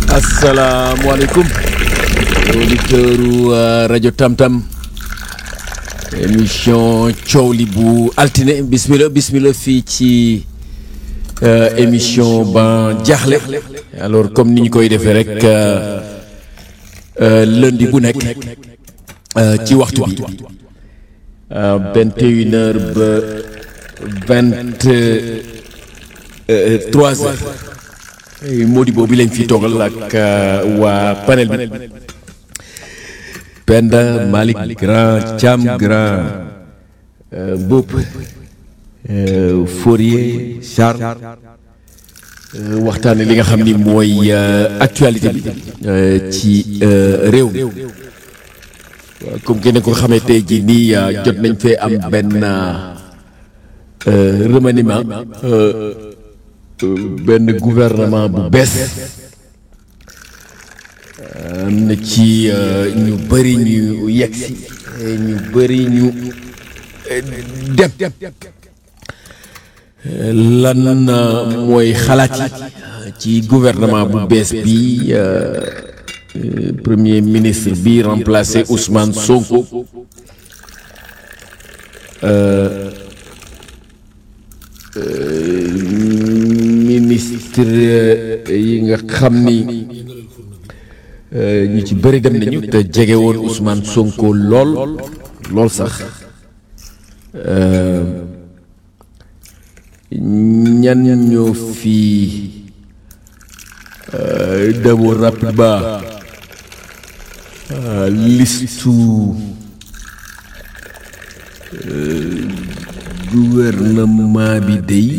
asalaamaaleykum auditeur u rajo Tamtam émission coow li bu altine bismillah bismillah fii ci euh, émission ban jaaxle alors comme ni ñu koy defee rek euh, euh, lundi bu nekk ci waxtu bi vingt et une heures ba vingt trois heures Mody boobu lañ fi toogal ak waa panel bi Penda Malick Grand Thiam Grand Mboup Fourier Charles waxtaane li nga xam ni mooy actualité bi ci réew mi comme kenn ko xamee tey jii nii jot nañ fee am benn remaniement benn gouvernement bu bees am na ci ñu bëri ñu yegsi ñu bëri ñu dem lan mooy xalaat yi ci gouvernement bu bees bi premier ministre bi remplacé Ousmane Sonko ministre yi nga xam ni ñu ci bëri dem nañu te jege woon Ousmane Sonko lool lool sax ñan ñoo fi demoon rapidement listu gouvernement bi day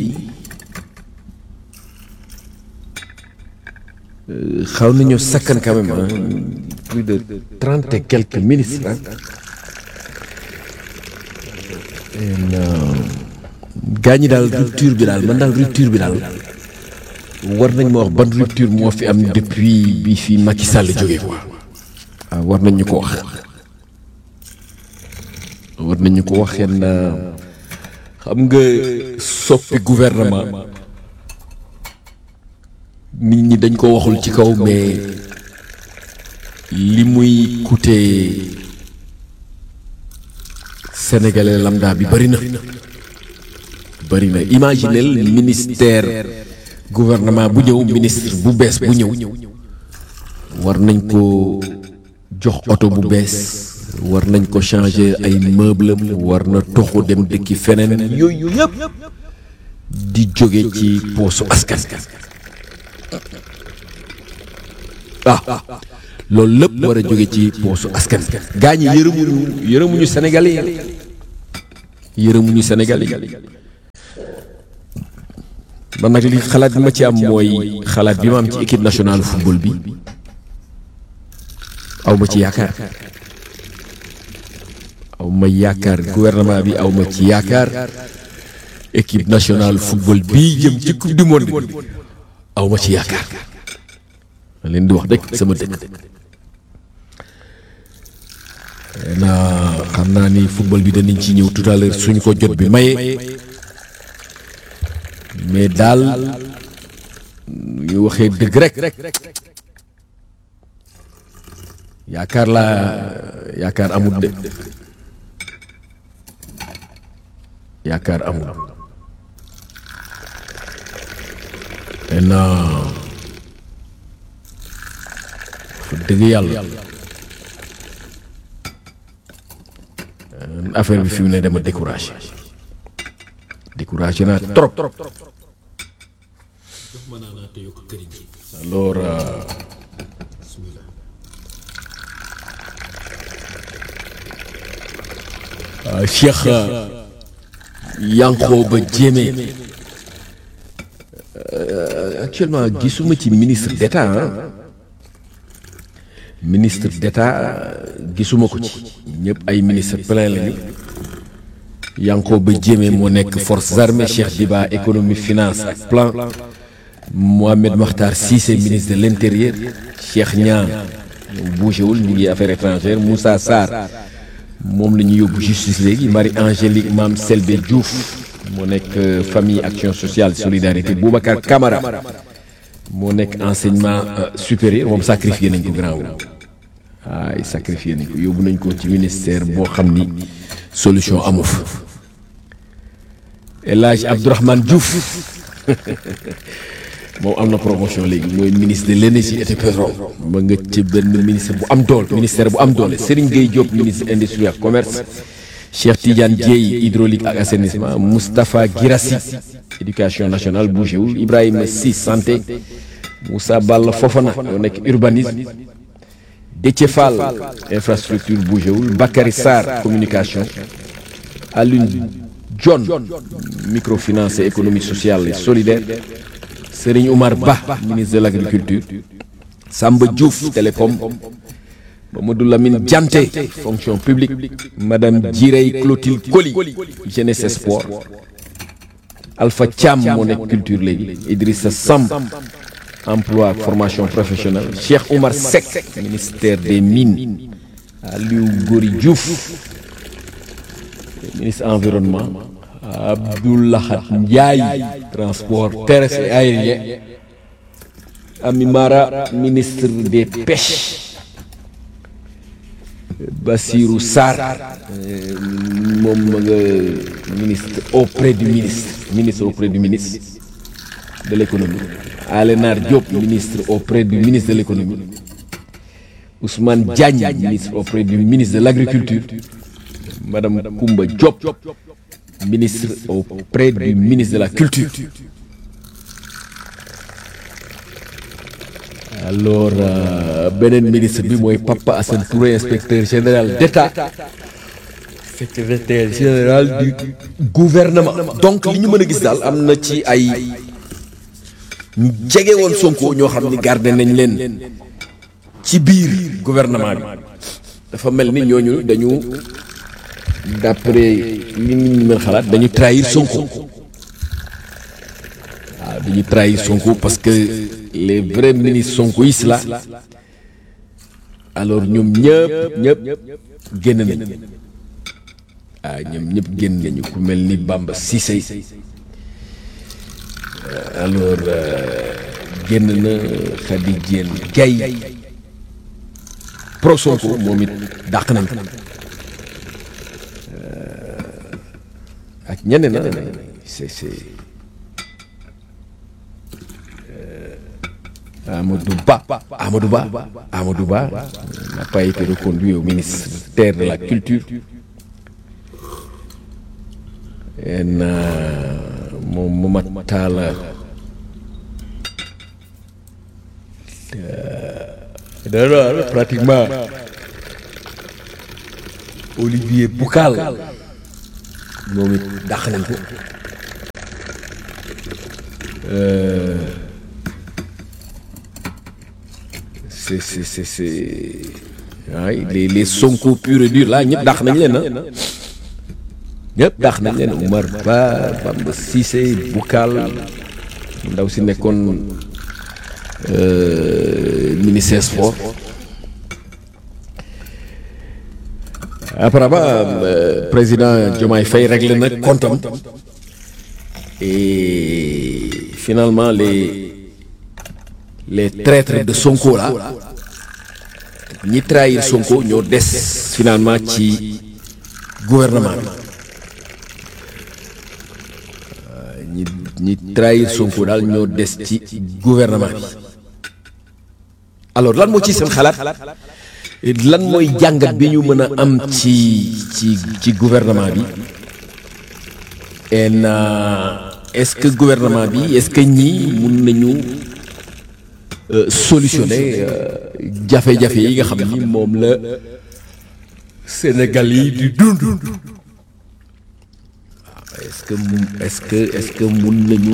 xaw nañoo sakkan quand même hein, plus de trente et quelques ministres hein. gaa ñi daal rupture bi daal man daal rupture bi daal war nañ ma wax ban rupture moo fi am depuis bi fi Macky Sall jógee quoi waaw war nañ ñu ko wax war nañ ñu ko wax yenn xam nga soppi gouvernement nit ñi dañ ko waxul ci kaw mais li muy coûter sénégalais lambda bi bari na bari na imaginel ministère gouvernement bu ñëw ministre bu bees bu ñëw war nañ ko jox oto bu bees war nañ ko changer ay meuble war na toxu dem dëkki feneen yooyu yëpp di jóge ci poosu askan ah loolu lépp war a jóge ci poosu askan gaa ñi yërëmuñu yërëmuñu Sénégalais yi yërëmuñu Sénégalais yi man nag li xalaat bi ma ci am mooy xalaat bi ma am ci équipe nationale football bi aw ma ci yaakaar aw ma yaakaar gouvernement bi aw ma ci yaakaar équipe nationale football bii jëm ci coupe du monde bi aw ma ci yaakaar ma leen di wax dëkk sama dëkk naa xam naa ni football bi danañ ci ñëw tout à l'heure suñ ko jot bi maye mais daal ñu waxee dëgg rek yaakaar laa yaakaar amul de yaakaar amul maintenant fa dëgg yàlla affaire bi fi mu ne dama découragé découragé naa trop alors Cheikh Yankhoba Diémé actuellement gisuma ci ministre d'État ah ministre d'État gisuma ko ci ñëpp ay ministre plein lañu Yankhoba Diémé moo nekk forces armées Cheikh Diba économie finance ak plan Mohamed Makhtar Cissé ministre de l'intérieur Cheikh Niang bougéwul ñu ngi affaires étrangères Moussa Sarr moom la ñu yóbbu justice léegi Marie Angélique Mame Selbé Diouf moo nekk famille action sociale solidarité Boubacar Camara moo nekk enseignement supérieur moom sacrifié nañ ko grand wu ay sacrifié nañ ko yóbbu nañ ko ci ministère boo xam ni solution amu fa El Hadj Abdourahmane Diouf moom am na promotion léegi mooy ministre de l'énergie et du pétrole ma nga ci benn ministre bu am doole ministère bu am doole Serigne Gueye Diop ministre industrie ak commerce Cheikh Tidiane Dieye hydraulique ak assainissement Moustapha Girassi éducation nationale bougéwul Ibrahima Sy santé Moussa Balla Fofana yoo nekk urbanisme Déthié Fall infrastructure bougéwul Bakary Sarr communication Alioune John microfinance et économie sociale et solidaire Serigne Oumar Ba ministre de l'agriculture Samba Diouf télécom Mamadou Lamine Dianté fonction publique Madame Djirey Clotilde Coly jeunesse et sport Alpha Thiam moo nekk culture léegi Idrissa Samb emploi ak formation professionnelle Cheikh Oumar Seck ministère des mines Aliou Gori Diouf ministre environnement Abdoulahat Ndiaye transport terrestre et aérien Ami Mara ministre des pêches Bassirou Sarr moom ma nga ministre auprès du ministre ministre auprès du ministre de l'économie Alénar Diop ministre auprès du ministre de l'économie Ousmane Diagne ministre auprès du ministre de l'agriculture Madame Koumba Diop ministre auprès du ministre de la culture alors beneen ministre bi mooy Papa Assane Touré inspecteur général d'État secrétaire général du gouvernement donc li ñu mën a gis daal am na ci ay ñu jege woon Sonko ñoo xam ni garder nañ leen ci biir gouvernement bi dafa mel ni ñooñu dañu d'après li ñu mën xalaat dañu trahir Sonko waaw dañu trahir Sonko parce que les vrais ministres sonkoïstes là alors ñoom ñëpp ñëpp génn nañ waaw ñoom ñëpp génn nañu ku mel ni Bamba Cissé alors génn na Khady Diène Gaye pro Sonko moom it dàq nañ ko ak ñeneen na c'est c'est Amadou Ba Amadou Ba Amadou Ba n'a pas été reconduit au ministère de la culture en moom Momad Talla dara pratiquement Olivier Boucal moom it dàq nañ ko c'est c'est c'est c'est waay les les Sonko pur et dur là ñëpp dàq nañ leen ah ñëpp dàq nañ leen Oumar Ba Bamba Cissé Boucal ndaw si nekkoon ministère sport apparemment président Diomaye Faye réglé na comptam et finalement les les traîtres de Sonko là ñi trahir Sonko ñoo des finalement ci gouvernement bi ñi ñi trahir Sonko daal ñoo des ci gouvernement bi alors lan moo ci seen xalaat lan mooy jàngat bi ñu mën a am ci ci ci gouvernement bi en est-ce que gouvernement bi est-ce que ñii mun nañu solutionner jafe-jafe yi nga xam ni moom la Sénégal yi di dund waaw est-ce que est-ce que est-ce que mun nañu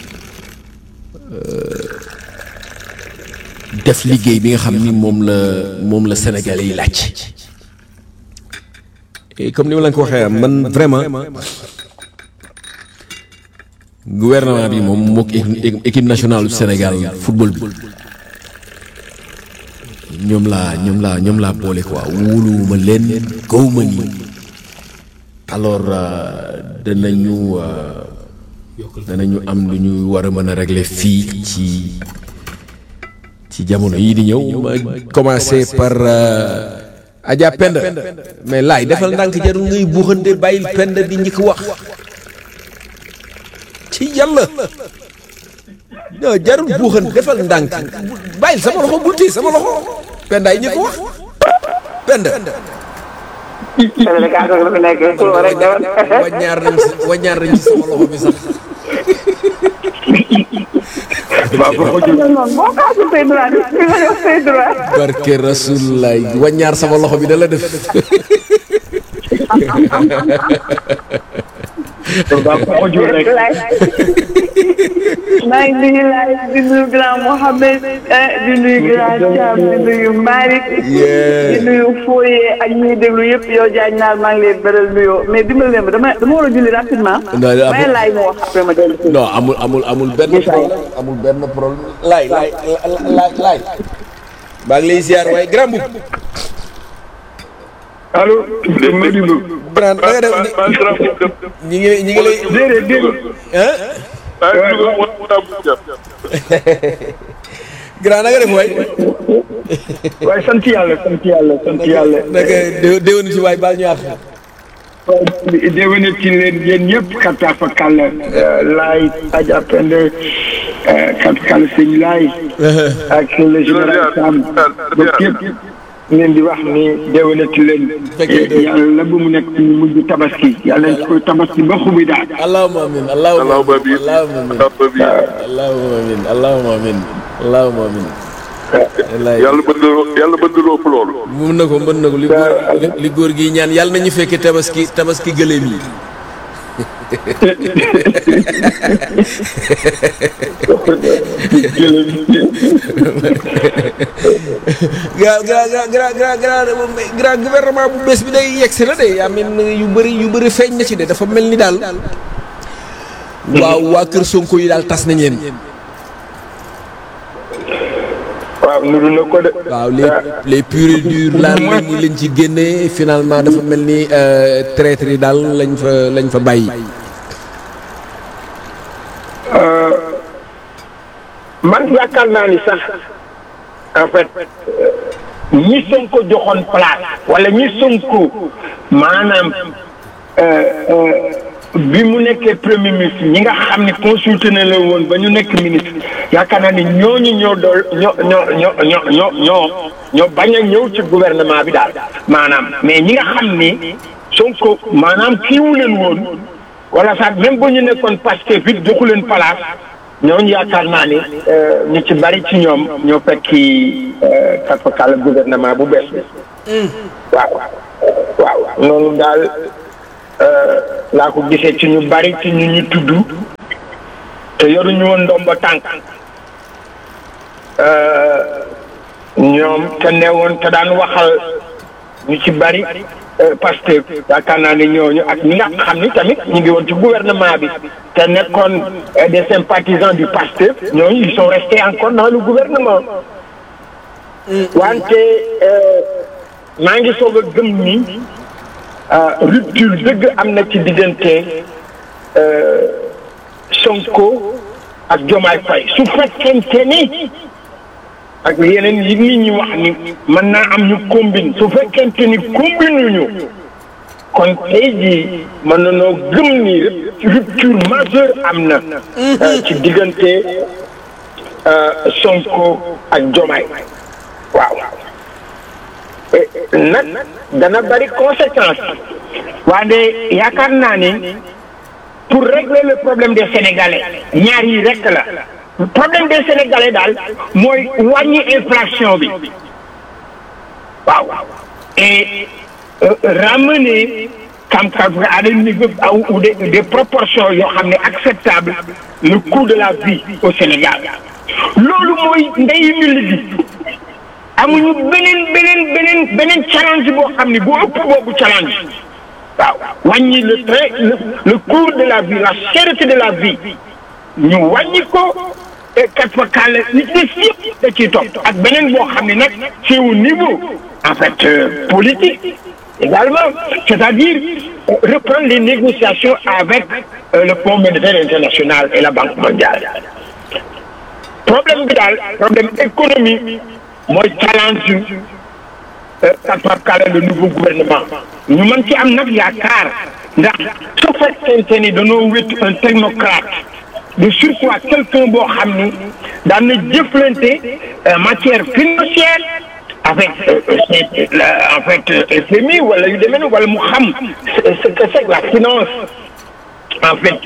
def liggéey bi nga xam ni moom la moom la Sénégal yi laaj et comme ni ma la ko waxee man vraiment gouvernement bi moom mook équipe nationale du Sénégal football bi ñoom laa ñoom laa ñoom laa boole quoi wóoluwuma leen gawma ni alors danañu danañu am lu ñu war a mën a régler fii ci ci jamono yii di ñëw ma commencé par Adja Penda mais laay defal ndànk jarul ngay buuxante bàyyil Penda di njëkk wax ci yàlla non jarul buuxante defal ndànk bàyyil sama loxo bul téye sama loxo Penda ay njëkk wax Penda Sénégal la fi nekk pour rek demal. waññaar nañ si waññaar nañ ci sama loxo bi sax waaw boo ko jël non boo kaasu say droit di nga def say droit. barke rasulullah waññaar sama loxo bi da la def waaw boo ko jël rek maa ngi nuyu laay di nuyu grand Mohamed di nuyu grand Thiam di nuyu Malick. di nuyu Foye ak ñi déglu yëpp yow Diagne naar maa ngi lay beral nuyoo mais dimbali leen ma dama dama war a julli rapidement. Non, amul- may laay mu wax après ma dellu si. non amul amul amul benn problème amul benn problème laay laay laay laay maa ngi lay ziar waaye grand bu allo Modibo grand da nga def ñi ngi ñi ngi lay déedéet déedéet hein grand na nga def waay waaye sant yàlla sant yàlla sant yàlla naka dé- déwén ci waay baal ñu àq waaye déwénati ci leen yéen ñëpp kattan fa kàll laay Adja Penda kattan kàll sëñ laay ak le général Sam ba képp leen di wax ni déwénati leen yàlla bu mu nekk ñu mujj tabaski yàlla nañ ko tabaski ba xubi daal allahumma amin allahumma Allahumma amin. allahumma amin allahumma amin allahumma amin allahumma amin wallaay yàlla mën na yàlla mën na loo ëpp loolu. mën na ko mën na ko li góor li- li góor gi ñaan yàlla nañu fekke tabaski tabaski gëléem yi gra gra gra gra gra gra gra gouvernement bu bees bi day yegsi na de yaa mel ni yu bëri yu bëri feeñ na ci de dafa mel ni daal waaw waa kër Sonko yi daal tas nañ leen waaw nuru na ko de waaw les les purs et durs laal lañ lañ ci génnee finalement dafa mel ni traître yi daal lañ fa lañ fa bàyyi man yaakaar naa ni sax en fait ñi Sonko joxoon place wala ñi Sonko maanaam bi mu nekkee premier ministre ñi nga xam ne consulté na la woon ba ñu nekk ministre yaakaar naa ni ñooñu ñoo dool ñoo ñoo ñoo ñoo ñoo ñoo ñoo bañ a ñëw ci gouvernement bi daal maanaam mais ñi nga xam ni Sonko maanaam kiiwu leen woon wala sax même bu ñu nekkoon Pastef it joxu leen place ñooñu yaakaar naa ni ñu ci bari ci ñoom ñoo fekki kàlla gouvernement bu bees bi waaw waaw noonu daal laa ko gisee ci ñu bari ci ñu ñu tudd te yoruñu woon ndomba tànk ñoom te newoon te daan waxal ñu ci bari Pastef yaakaar naa ne ñooñu ak ñi nga xam ni tamit ñu ngi woon ci gouvernement bi te nekkoon des sympathisants du Pastef ñooñu ils sont restés encore dans le gouvernement wante maa ngi soog a gëm ni rupture dëgg am na ci diggante Sonko ak Diomaye Faye su fekkente ni ak yeneen yi nit ñi wax ni mën naa am ñu combine su fekkente ni combine ñu kon tey jii mën na noo gëm ni rupture majeure am na ci diggante Sonko ak Diomaye waaw nag dana bari conséquence waaye yaakaar naa ni pour régler le problème des Sénégalais ñaar yi rekk la problème des Sénégalais daal mooy wàññi inflation bi waaw et ramener kam kam à des niveaux ou des des proportions yoo xam ne acceptable le coût de la vie au Sénégal loolu mooy ndeyu mbir gi amuñu beneen beneen beneen beneen challenge boo xam ne bu ëpp boobu challenge waaw wàññi le train le coût de la vie la cherté de la vie ñu wàññi ko et kat fa kàll li ci des yëpp da ciy topp ak beneen boo xam ne nag c'est au niveau en fait politique également c'est-à-dire reprendre les négociations avec le Fonds monétaire international et la Banque mondiale problème bi daal problème économie mooy challenge Pape Kala le nouveau gouvernement ñu mën ci am nag yaakaar ndax su fekkente ni dañoo wét un technocrate de surcroît quelqu'un boo xam ni daan na jëflante matière financière avec en fait FMI wala yu demee wala mu xam ce que c'est la finance en fait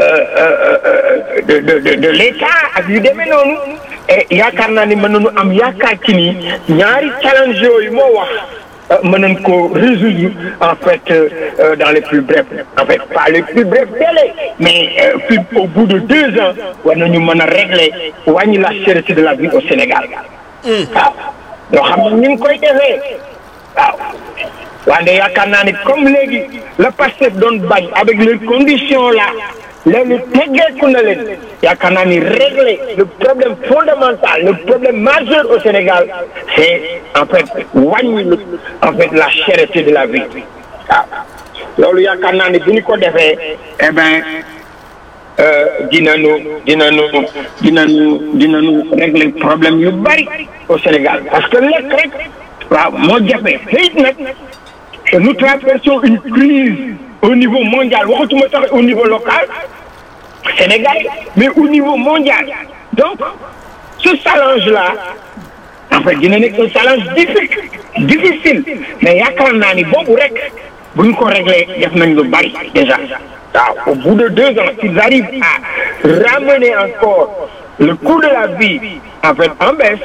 de de de de l'État ak yu demee noonu et yaakaar naa ni mën nañu am yaakaar ci ni ñaari challenge yooyu moo wax mën nañ ko résoudre en fait dans les plus brefs en fait pas les plus brefs délais mais plus au bout de deux ans war nañu mën a régler wàññi la cherté de la vie au Sénégal waaw yoo xam ne ñu ngi koy defee waaw wante yaakaar naa ni comme léegi le Pastef doon bañ avec les conditions là léegi teggeeku na leen yaakaar naa ni régler le problème fondamental le problème majeur au Sénégal c'est en fait wàññi le en fait la cherté de la vie waaw loolu yaakaar naa ni bu ñu ko defee eh ben dinañu dinañu dinañu dinañu régler problème yu bari au Sénégal parce que lekk rek waaw moo jafe xëy nag nous traversons une crise au niveau mondial waxatuma sax au niveau local Sénégal mais au niveau mondial donc ce challenge là en fait dina nekk un challenge difficile difficile mais yaakaar naa ni boobu rek buñ ko réglé def nañ lu bari déjà waaw au bout de deux ans s'ils arrivent à ramener encore le coût de la vie en fait en baisse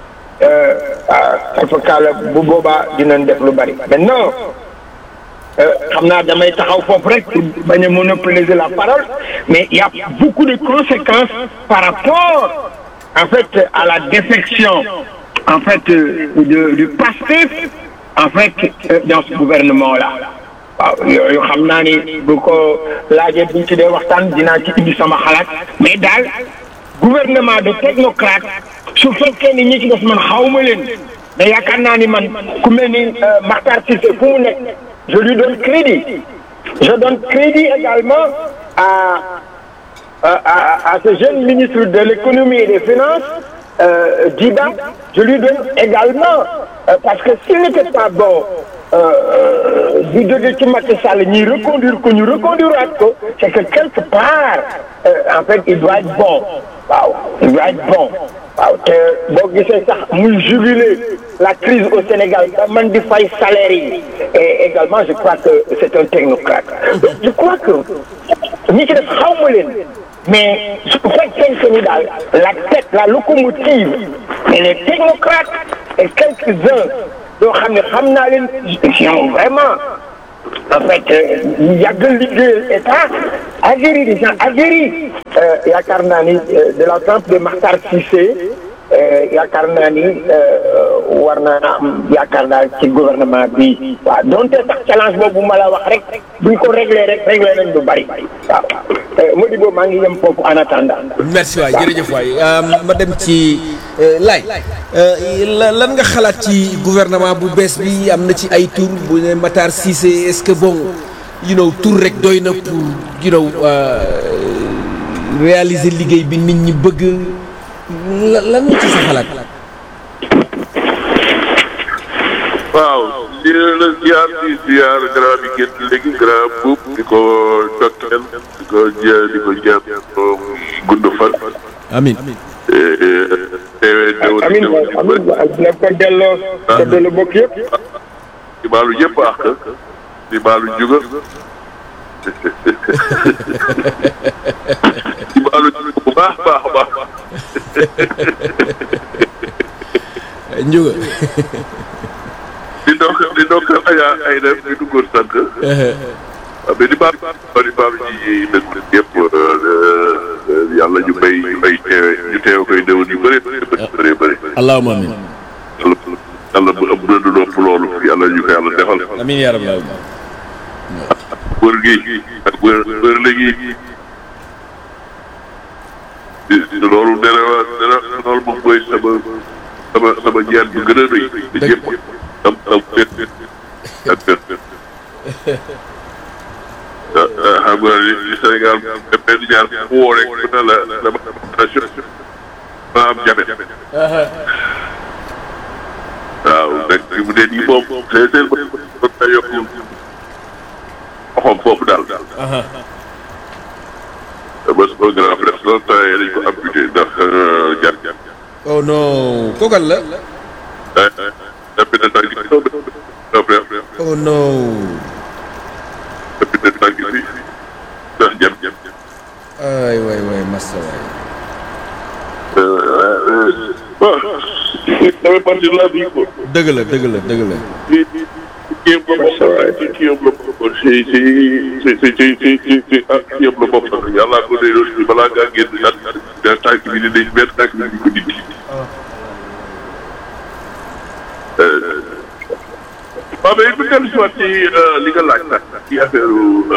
alfakala bu boobaa dinañ def lu bari maintenant xam naa damay taxaw foofu rek pour bañ a monopoliser la parole mais il y a beaucoup de conséquences par rapport en fait à la défection en fait de du Pastef en fait dans ce gouvernement là waaw yooyu xam naa ni bu ko laajee buñ ci dee waxtaan dinaa ci indi sama xalaat mais daal gouvernement de technocrate su fekkee ni ñi ci des man xawma leen da yaakaar naa ni man ku mel ni Makhtar Cissé fu mu nekk je lui donne crédit je donne crédit également à à à ce jeune ministre de l'économie et des finances euh, Djiba je lui donne également euh, parce que s'il n'était pas bon du jóge ci Macky Sall ñuy reconduire ko ñu reconduire ko c'est que quelque part euh, en fait il doit être bon waaw il doit être bon waaw te boo gisee sax muy jubiler la crise au Sénégal ba man di fay salaire yi et également je crois que c'est un technocrate donc je crois que ñi ci def xaw ma leen mais su fekkee ni daal la tête la locomotive et les technocrates et quelques-uns yoo xam ne xam naa leen sont vraiment en fait yàgg liggéeyal état aguerri des gens aguerris yaakaar naa ni de la trempe de Makhtar Cissé yaakaar naa ni war na am yaakaar naa ci gouvernement bi waaw donte sax challenge boobu ma la wax rek buñ ko réglé rek réglé nañ lu bari waaw Modibo maa ngi yem foofu en attendant. merci waay jërëjëf waay ma dem ci laay lan nga xalaat ci gouvernement bu bees bi am na ci ay tour bu ne Matar Cissé est-ce que bon you know tour rek doy na pour you know réaliser liggéey bi nit ñi bëgg lan nga ci sa xalaat. waaw di la ziar di ziar grand bi génn léegi grand buub di ko dokkeel di ko jë di ko jàpp gudd fan. amiin. teewee déwén amiin amiin na ko delloo ko delloo bokk yëpp. di baalu yëpp àq di baalu juga di baalu juga bu baax baax baax. Ndiouga. di ndokk di ndokk Adja ay def di duggoon sànq. waaw mais di baal di baal ci nag yëpp yàlla ñu bay ñu bay teewe ñu teew koy déwén yu bëri bëri bëri. allahumma amiin. yàlla yàlla bu ëpp na du nopp loolu yàlla ñu ko yàlla defal. amiin yaa rabbal aalamiin. wër gi ak wër wër léegi loolu nee na nee na loolu moom mooy sama sama sama ñaan bu gën a rëy. dëgg ñëpp am am benn ak benn. xam nga li Sénégal benn ñaar fu woo rek bu ne la dama dama damaa am jabet waaw nag fi mu ne nii moom c'est c'est ba ba yokk xoxom foofu daal daal. ba su ko grand frère loolu temps yii dañ ko amputé ndax jar jar. oh non kookal la ah ah depuis ne tànk bi grand frère oh non depuis ne tànk bi ndax jam jam. ay waay waay massa waay bon ça fait partie de la vie quoi. dëgg la dëgg la dëgg la ci ci ci yëpp la bokk ci ci yëpp la bokk ci ci ci ci ci ci ci ci ak ci yëpp la bokk yàlla ko dee loolu balaa ngaa génn daal daal tànk bi ni dañ benn tànk bi ñu ko dindi. waaw mais bu dellu si waat ci li nga laaj nag ci affaire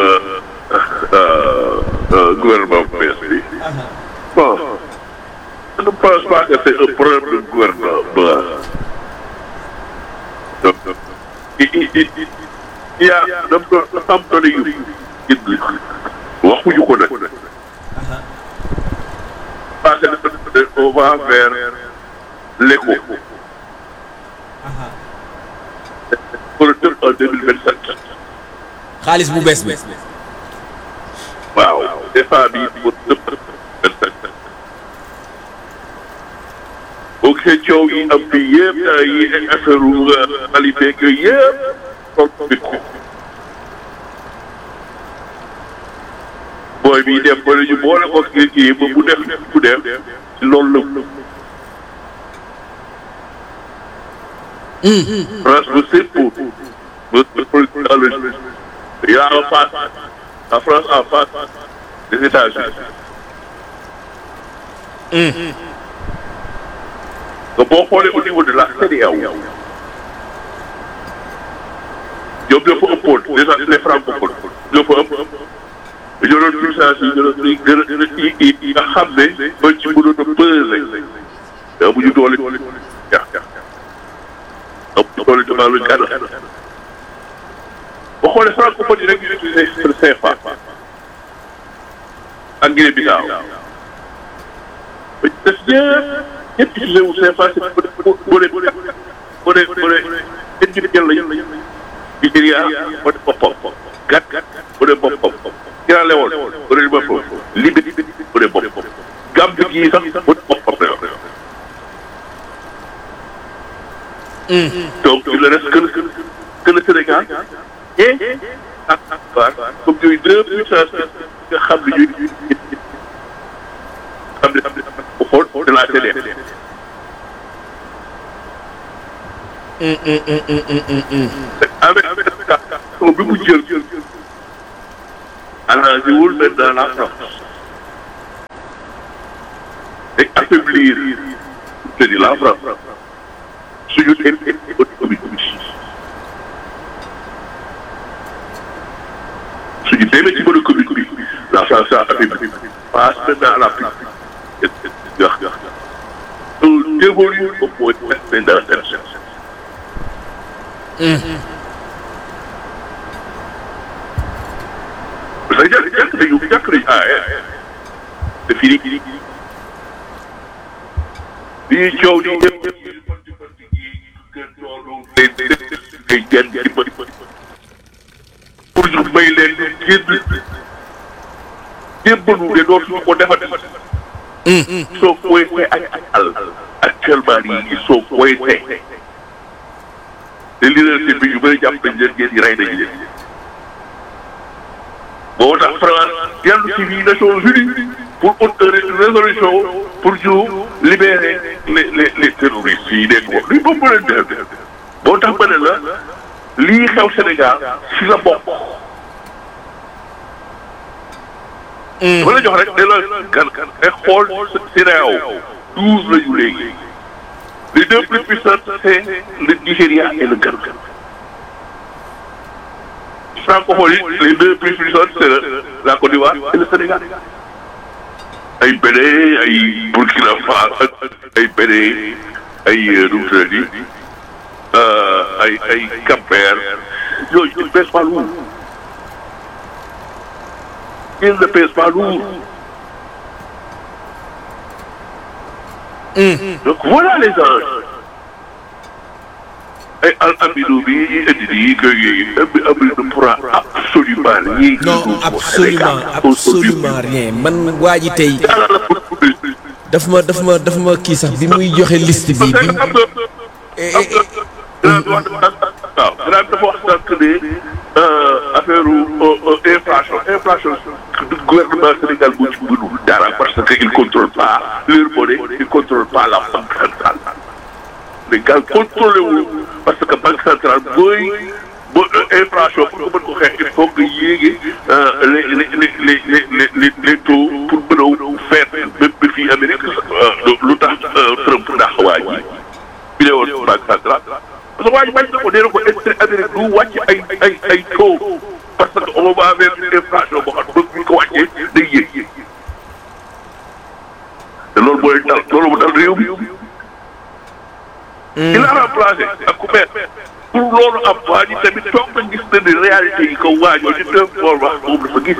gouvernement bu bees bi bon je ne pense pas que c'est un problème de gouvernement donc il il il il y a dafa dafa am doole yu indi waxuñu ko nag parce que on va vers l'éco pour tëb en deux mille vingt sept xaalis bu bees bi waaw DFA bi pour tëb vingt sept boo gisee coow yi am fii yëpp yi affaire xali beeg yooyu yëpp tool bi ko booy bi def ba ñu boole ko kii kii ba mu def mu def ci loolu la France me s'impose. Me s'impose dans le Il y a en face, la France en face des États-Unis. Donc, boo xoolee au niveau de la CEDEAO, ñoom ñoo fa ëppoon déjà les francophones ñoo fa ëpp ñoo doon puissance yi gën a gën a gën a yi yi nga xam ne ba ci mënoon a peser mais amuñu doole jax jax donc loolu damaa lu gànn boo xoolee francophone yi rek ñu utilisé le CFA ak Guinée Bissau ba ci des ñëpp ñëpp utilisé wu CFA c'est boo boo boo boo dee boo dee individuel lañu Nigéria boo dee boppam gàtt boo dee boppam Sierra Leone boo dee boppam Libye boo dee boppam Gambie gii sax boo dee boppam la yor donc il ne reste que le, que le Sénégal et ak ak comme yooyu deux puissances nga xam ne ñuy xam ne bu xool de la CEDEAO. avec avec bi mu jël arrangé wul maintenant la France et affaiblir c'est la France. suñu économie suñu demee ci mën a commune bi la France a affaibli passe maintenant à la plus gax gax on évolue au point maintenant dans cette parce que jàkk jàkk nañu jàkk nañu ah c'est fini bi ñuy coow di ñëpp ngay genn ci bët pour ñu may leen di génn jébbalu de dootuñu ko defati soo coincé ak ak àll actuellement nii ils sont coincés te leadership bi ñu bëri jàpp nañ leen ngeen di rey nañ leen moo tax France dellu ci biir Nations Unies pour une résolution pour ñu libérer les les les terroristes yi nekk wax luy boobu leen def moo tax ma ne la lii xew Sénégal si la bokk. dama la jox rek ne la gan gan ay xool CEDEAO douze la ñu léegi les deux plus puissantes c'est le Nigéria et le Ghana. francophone yi les deux plus puissantes c'est la Côte d'Ivoire et le Sénégal. ay Bénin ay Burkina Faso ay Bénin ay nu mu tuddati ay ay Cap-Vert yooyu ils ne pèsent pas lourd ils ne pèsent pas lourd donc voilà les enjeux ay al amino bi indi nii que abi amino ne pourra absolument rien. non absolument absolument rien man waa ji tey yàlla la pour pour daf ma daf ma daf ma kii sax bi muy joxe liste bi parce bi que xam nga xam nga waaw dinaa dafa wax sànq ne affaire inflation inflation gouvernement Sénégal bu ci mënul dara parce que il contrôle pas leur monnaie il contrôle pas la banque centrale Sénégal contrôlé wu parce que banque centrale booy bo inflation pour nga mën ko xeex il faut que yéege les les les les les les les taux pour mën a faire même bi fii Amérique lu tax Trump ndax waa ji bi ne woon banque centrale parce que waa ji bañ na ko nee na ko intérêt Amérique du wàcc ay ay ay taux parce que on va vers une inflation boo xam ne bu ñu ko wàccee day yéeg te loolu mooy dal loolu mu dal réew mi. il a remplacé ak ku mel pour loolu am waa ji tamit toog na gis na ni réalité yi ko waajoo di dem xool wax moom dafa gis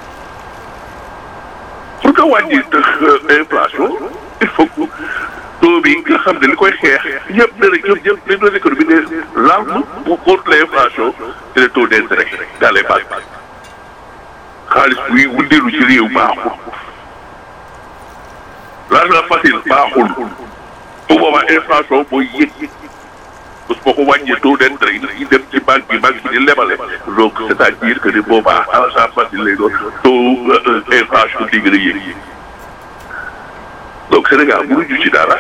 pour que wàññi inflation il faut que taux bi nga xam ne li koy xeex ñëpp ne rek ñëpp ñëpp les deux économies ne l'arme pour contre l'inflation c'est le taux d'intérêt dans les banques xaalis buy wundeelu ci réew baaxul l'argent facile baaxul bu boobaa inflation mooy yëg parce que boo ko wàññee taux d'intérêt yi dañuy dem ci banque bi banque bi di lebale donc c'est-à-dire que ni boobaa argent facile lay doon taux inflation di gën a yëg donc Sénégal mënuñu ci dara.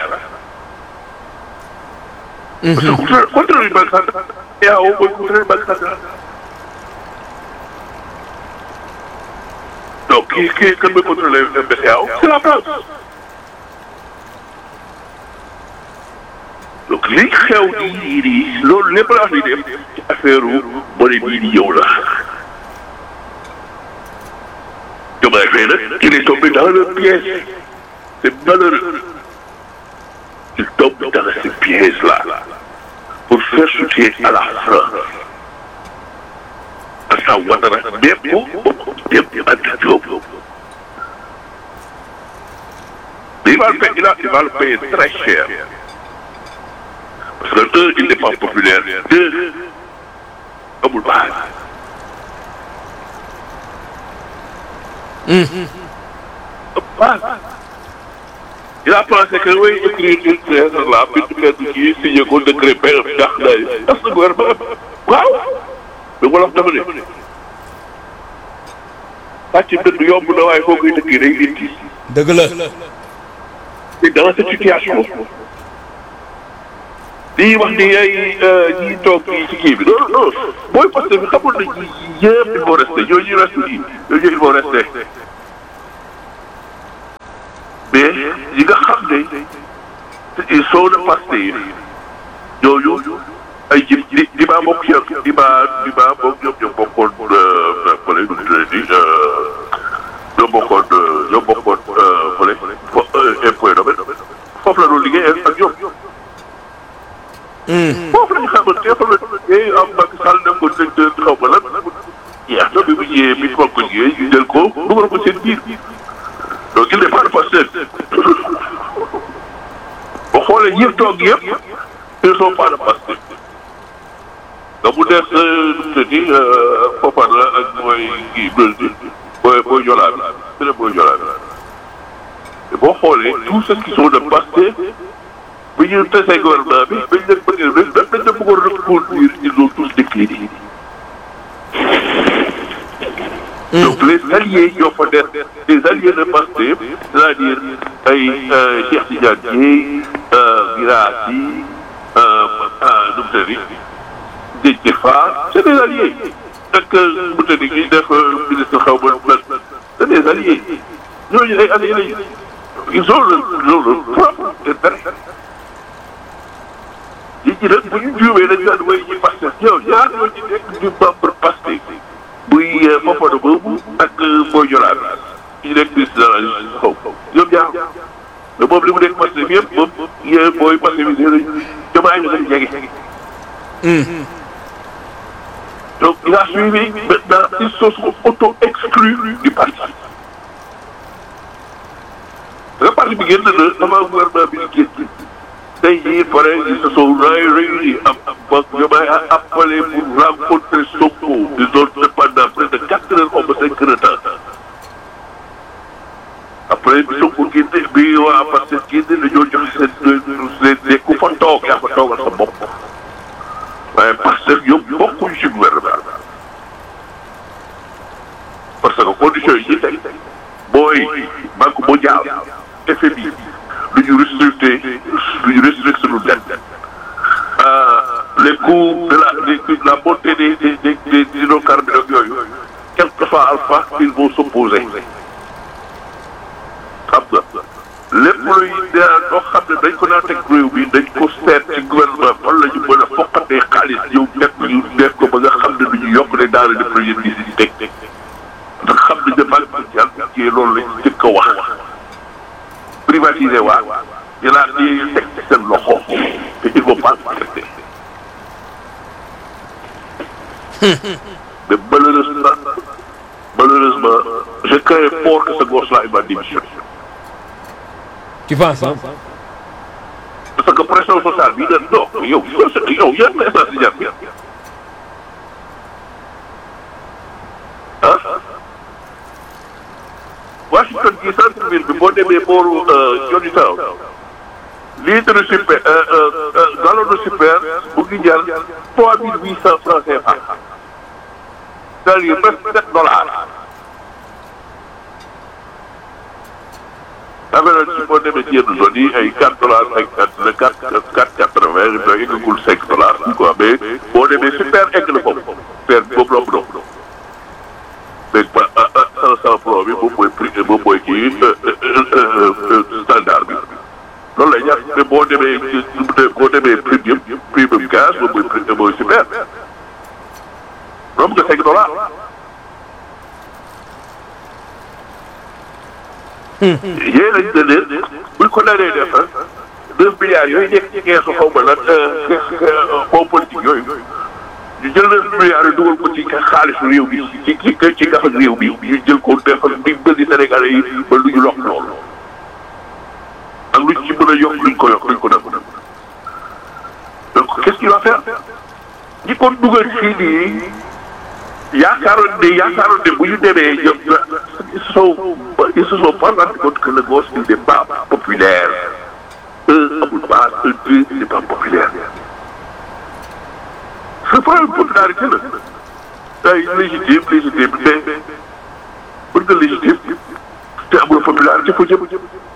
parce que contre contre une banque centrale yaa woo mooy contre une banque centrale. donc kii kii kan mooy contrôler BCEAO c'est la France. donc li xew nii nii loolu lépp la wax ni dem ci affaire monnaie bii di ñëw la. Diomaye Faye nag il est tombé dans le piège c'est malheureux il tombe dans ce piège là pour faire soutien à la France Alassane Ouattara même dem Anta Diop mais il va le payer il va il va le payer très cher. parce que un il n'est pas populaire deux amul base. base. il a pensé que oui écrire une lettre là bind benn kii signé ko décret benn ndax day tas na gouvernement waaw mais wolof dafa ne sàcc dëgg yomb na waaye foo koy dëkkee day indi dëgg la et dans cette situation lii wax ni ay ñi toog ci kii bi non non booy posté bi xamul nañ ñi yëpp il faut rester ñooñu resté yi ñooñu il faut rester mais ñi nga xam ne ils sont de Pastef ñooñu ay ji di di maa bokk yàq di maa di maa bokk ñoom ñoo bokkoon fële nu mu tuddati ñoo bokkoon ñoo bokkoon fële fo impôt domaine foofu la doon liggéey ak ñoom. foofu la ñu xamante xam ne am Macky Sall dem ko directeur xaw ma lan jeex na bi mu ñëwee bi ñu ko ñëwee ñu jël ko dugal ko seen biir donc il n'est pas de Pastef boo xoolee ñëpp toog yëpp ils sont pas de Pastef nga mu des nu mu tëddi Fofana ak mooy kii Brésil booy booy Jola bi beneen booy Jola bi te boo xoolee tous ceux qui sont de Pastef bi ñu tesee gouvernement bi bañ leen bëggee rek dañ leen bëggoon reconduire ils ont tous décliné. donc les alliés ñoo fa des des alliés de Pastef c'est-à-dire ay Cheikh Tidiane Dièye Guirassy nu mu tëddi Déthié Fall c'est des alliés ak nu mu tëddi ñuy def ministre xaw ma c'est des alliés ñooñu ay alliés lañu ils ont le ils ont le propre intérêt yi ci nag bu ñu juumee dañu daan way ñi Pastef yow ñaar ñoo ci nekk ñu membre Pastef buy Fofana boobu ak Boy Jola bi ñu nekk ministre de la justice xaw ñoom ñaar mais moom li mu nekk Pastef yëpp moom yéen booy Pastef yi nee nañu jamaay ñu dañu jege. donc il a suivi maintenant ils se sont auto exclus du parti nga parti bi génn na avant gouvernement bi di génn tey jii pare ils se sont réunis am ba Diomaye a appelé pour rencontrer Sonko ils ont fait pendant près de quatre heures ou cinq heures de temps après bi Sonko génne bi waa parce que génne dañoo joxe seen seen seen ku fa toog yaa fa toogal sa bopp waaye parce que ñoom bokkuñ ci gouvernement parce que conditions yi ñu teg booy banque mondiale FMI lu ñu restricté lu ñu restricté suñu dette les coûts de la de la montée des des des des hydrocarbures ak yooyu quelquefois alpha ils vont s'opposer xam nga lépp luy loo xam ne dañ ko naan teg réew bi dañ ko seet ci gouvernement fan la ñu mën a foqatee xaalis ñëw teg ñu def ko ba nga xam ne du ñu yokk ne daal di première nécessité ndax xam nañ ne banque mondiale ci loolu lañ jëkk a wax privatiser waa jëlaat di teg ci seen loxo te il faut pas accepter mais malheureusement malheureusement je crains fort que ce gosse-là il va démissionner tu penses hein parce que pression sociale bi da non yow yow yan message di jar bi ah Washington gi centre ville bi boo demee booru Johnnytown litre super gallon de super bu ngi jar trois mille huit cent francs CFA c'est-à-dire presque sept dollars affaire ci boo demee ci yenn zone yi ay quatre dollars cinquante le quatre quatre quatre vingt da eggagul cinq dollars quoi mais boo demee super egg na foofu super boobu la mu doon mais ba cent cent francs bi moom mooy prix moom mooy kii standard bi loolu lay ñaar mais boo demee boo demee premium premium gaz moom mooy prix mooy super romb nga cinq dollars yéen a ngi leen buñ ko naree def neuf milliards yooyu nekk ci keesu xaw ma lan fond politique yooyu ñu jël neuf milliards yi dugal ko ci xaalisu réew bi ci ci ci gafak réew bi ñu jël ko defal di bëri Sénégalais yi ba lu ñu lokk loolu ak luñ ci mën a yokk luñ ko yokk luñ ko def donc qu'est-ce qu'il va faire ñi ko dugal fii nii yaakaaroon ne yaakaaroon ne bu ñu demee ñoom ils se sont ils se sont pas rendu compte que le gosse il n'est pas populaire un amul base un deux il n'est pas populaire c'est pas une popularité la ay légitime légitime te pour nga légitime te amul popularité foo jëm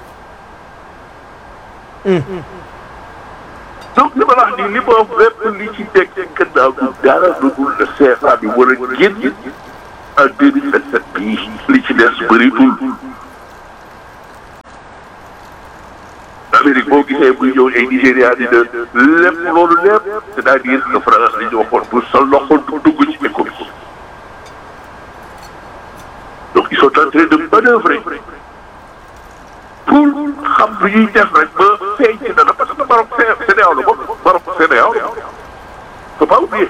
donc li ma la wax nii li ma wax lépp li ci teg ci gannaaw du dara lu dul le CFA bi war a génn en deux mille vingt sept bii li ci des bëritul. Amérique boo gisee muy ñëw ay Nigéria di de lépp loolu lépp c'est-à-dire que France li ñu waxoon pour sa loxo dugg ci économie donc ils sont en train de manœuvrer pour xam lu ñuy def rek ba feeñ ci dara parce que Maroc CEDEAO la bokk Maroc CEDEAO faut pas oublier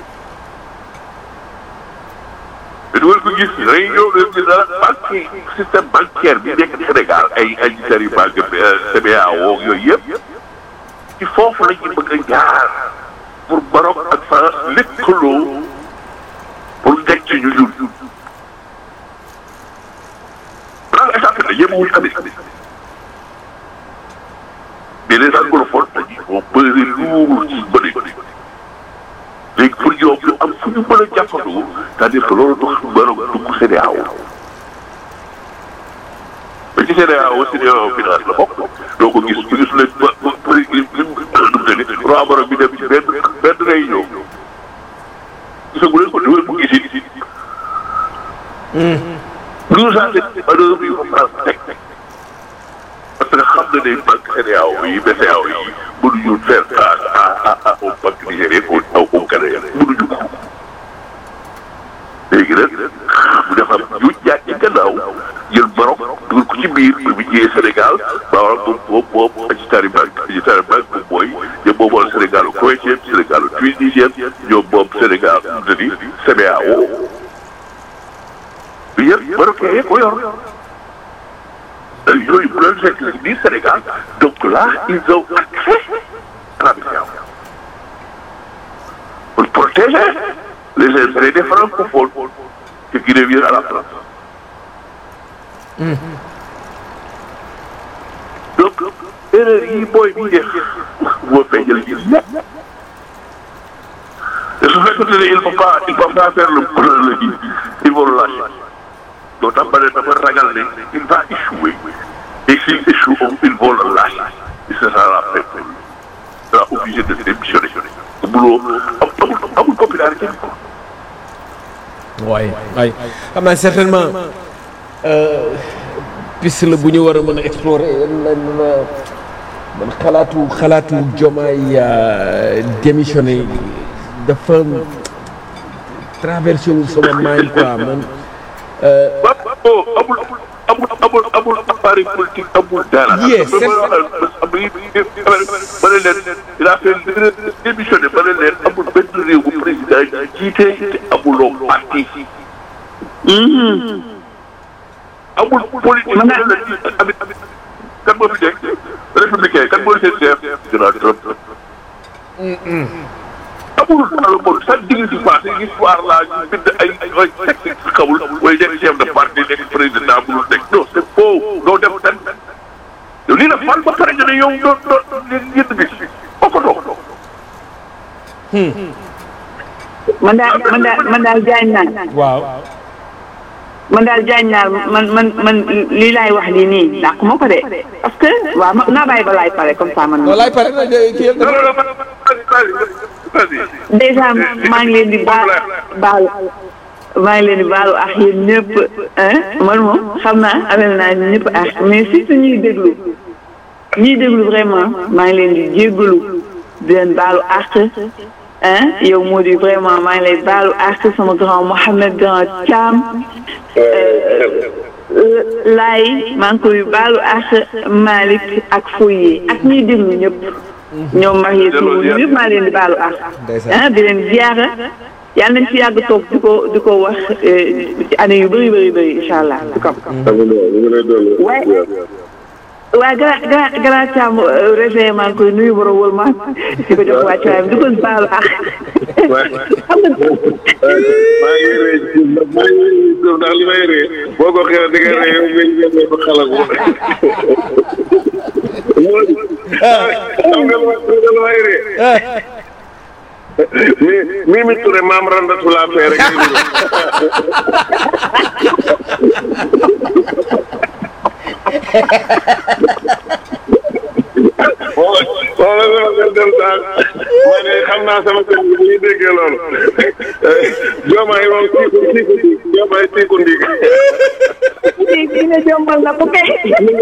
mais du ko gis réunion nga gis dara banque système bancaire bi nekk Sénégal ay ay yu banque CBAO yooyu yëpp ci foofu la ñu bëgg a jaar pour Maroc ak France lëkkaloo pour teg ci ñu ñun plan étape la yemewuñu Amérique mais les anglophones dañuy vont peser lourd ci bëri léegi pour ñoom ñu am fu ñu mën a jàppandoo c'est-à-dire que loolu tax Maroc dugg CEDEAO mais ci CEDEAO CEDEAO finance la bokk doo ko gis ñu gis leen ba ba ba lim lim lim ne roi Maroc bi dem ci benn benn réunion gisagu leen ko du ngeen ko gis it. nous avons manœuvre yu ko France teg parce que xam na ne banque CEDEAO yi BCEAO yi mënuñu faire face à à à aux banques nigériennes au au Canada mënuñu ko. léegi nag mu defar ñu jaaj ci gannaaw jël Maroc dugal ko ci biir bi mu ñëwee Sénégal Maroc moom moom moom Agitari Bank Agitari Bank moom mooy ñoom moom moom Sénégal Koweïtien Sénégal tunisien ñoom moom Sénégal mu di CBAO bi yëpp Marocain yee ko yor yooyu bu leen fekk biir Sénégal donc là ils ont accès à la mission pour protéger les intérêts des francophones ce qui revient à la France. donc erreur yi booy bi def moo feeñal gis te su fekkee ne il faut pas il faut pas faire le le kii il faut le lâcher donc dafa ne dafa ragal ne il va échouer et s'il échoue il faut le lâcher et ce sera la fin pour lui il sera obligé de démissionner buloo amul amul popularité bi quoi. waaye waaye xam naa certainement piste la bu ñu war a mën a explorer lan man xalaatu xalaatu jomaay démissionné dafa traversé wu sama mind quoi man. waaw amul amul amul amul appareil politique amul dara. Yes, c'est ma ne leen il a fait démissionné ma ne leen amul benn réew bu président jiite te amuloo parti. amul politique. Man la amit amit kan moo fi nekk républicain kan mooy seen chef. Donald Trump. amul dans le monde chaque diggante passé histoire laa ñu bind ay ay texte xamul mooy nekk chef de parti nekk président bu dul nekk non c'est faux doo def tan yow lii la fal ba pare nga ne yow doo doo yéen bis boo ko doog man daal man daal man daal jaañ naan waaw. man daal jaañ naan man man man lii laay wax lii nii dàq ma ko de parce que waaw ma naa bàyyi ba laay pare comme ça man. walaay pare na de kii yëpp non non non vas-y vas-y déjà maa ngi leen di baal baalu maa ngi leen di baalu ak yéen ñëpp ah man moom xam naa amel naa ñëpp ak mais surtout ñuy déglu ñuy déglu vraiment maa ngi leen di jéggalu di leen baalu ak ah yow moo di vraiment maa ngi lay baalu ak sama grand Mohamed grand Thiam laay maa ngi koy baalu ak Malick ak Foye ak ñuy déglu ñëpp ñoom marié tout ñëpp maa leen di baalu ak ah di leen ziara yàlla nañ fi yàgg toog di ko di ko wax ci année yu bëri bëri bëri incha allah di ko waaye waaye gara gara gara Thiam réveillé maa ngi koy nuyu borom wóor ma di ko jox wàcc waaye di ko baalu ak xam nga maa ngi rëy ci maa ngi rëy ci ndax li may rëy boo ko xeexee di nga rëy yow nga ñu ba xalaat ko. xam nga lu ma lu may rëy. mi mi mi Touré maam randatu laa fee rek. wala wala sama dem daal ma ne xam naa sama kër gi bu ñu déggee loolu joomaay moom siiku siiku ndiig joomaay siiku ndiig kii kii ne jombal na ko kay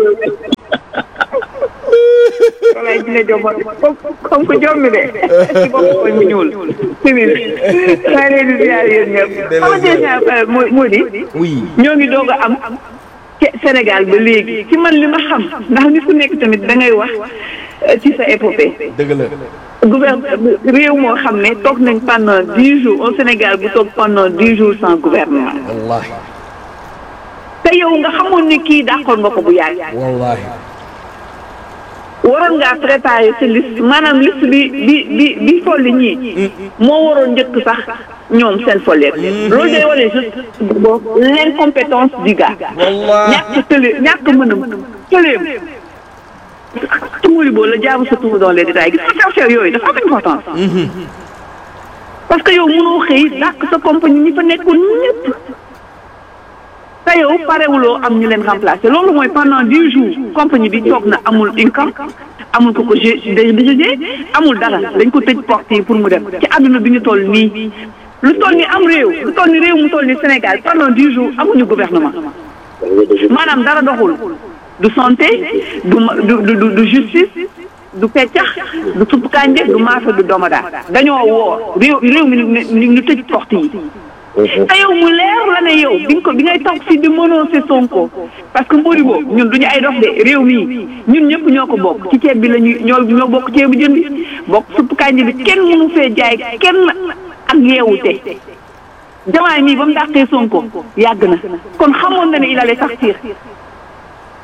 walaay dina jombal comme comme que jommi de ci bopp koy mu ñuul simin maa leen di ziar yéen ñëpp xam nga déjà moo moo di oui. ñoo ngi doog a am ci Sénégal ba léegi ci man li ma xam ndax ni ku nekk tamit da ngay wax euh, ci sa épopée dëgg la. gouverne réew moo xam ne toog nañ pendant dix jours au Sénégal bu toog pendant dix jours sans gouvernement wallaahi te yow nga xamoon ni kii d'accord nga ko bu yàgg wallaahi. waroon ngaa préparer sa liste maanaam liste bi bi bi bi folli ñii moo waroon njëkk sax ñoom seen folleet loolu day wane juste boobu l'incompétence du gars Wallaahi. ñàkk tële ñàkk mënam tëleem tumuri boo la jaamu sa tumu dans les détails gis nga affaire yooyu dafa am importance parce que yow mënoo xëy dàq sa compagnie ñi fa nekkoon ñëpp te yow parewuloo am ñu leen remplacer loolu mooy pendant dix jours compagnie bi toog na amul income amul ko ko g DG amul dara dañ ko tëj porte yi pour mu dem ci àdduna bi ñu toll nii lu toll ni am réew lu toll ni réew mu toll ni Sénégal pendant dix jours amuñu gouvernement maanaam dara doxul du santé du ma- du du du- du justice du peccax du supp kànje du maafe du domada dañoo woor réew réew mi ñu ñu tëj porte yi te yow mu leer la ne yow bi nga ko bi ngay toog fii di menacé Sonko parce que Modibo ñun duñu ay dox de réew mii ñun ñëpp ñoo ko bokk ci ceeb bi la ñuy ñoo ñoo bokk ceebu jën bi bokk supp kànja bi kenn mënu fee jaay kenn ak yeewute jamaay mii ba mu dàqee Sonko yàgg na kon xamoon na ne il allait sortir